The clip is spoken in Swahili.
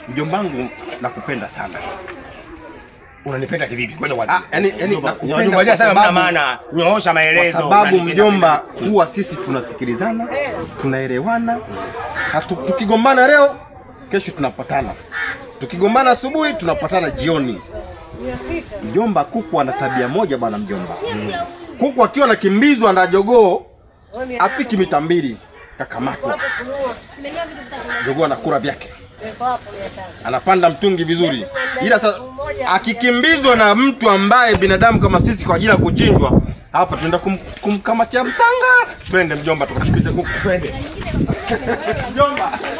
Mjombangu nakupenda sana. Unanipenda kivipi? Ngoja Ah, kwanza. yani yani nakupenda Ngoja kwa sasa mna sababu maana. Nyoosha kwa maelezo. sababu Unanipenda mjomba, huwa sisi tunasikilizana, tunaelewana. Hatu- Tukigombana leo, kesho tunapatana. Tukigombana asubuhi, tunapatana jioni. Mjomba, kuku ana tabia moja bwana mjomba. Kuku akiwa anakimbizwa na jogoo afiki mita mbili kakamatwa, jogoo anakula vyake, anapanda mtungi vizuri, ila sasa akikimbizwa na mtu ambaye binadamu kama sisi kwa ajili ya kuchinjwa, hapa tunaenda kum, kumkamatia msanga. Twende mjomba, tukakimbize kuku, twende mjomba.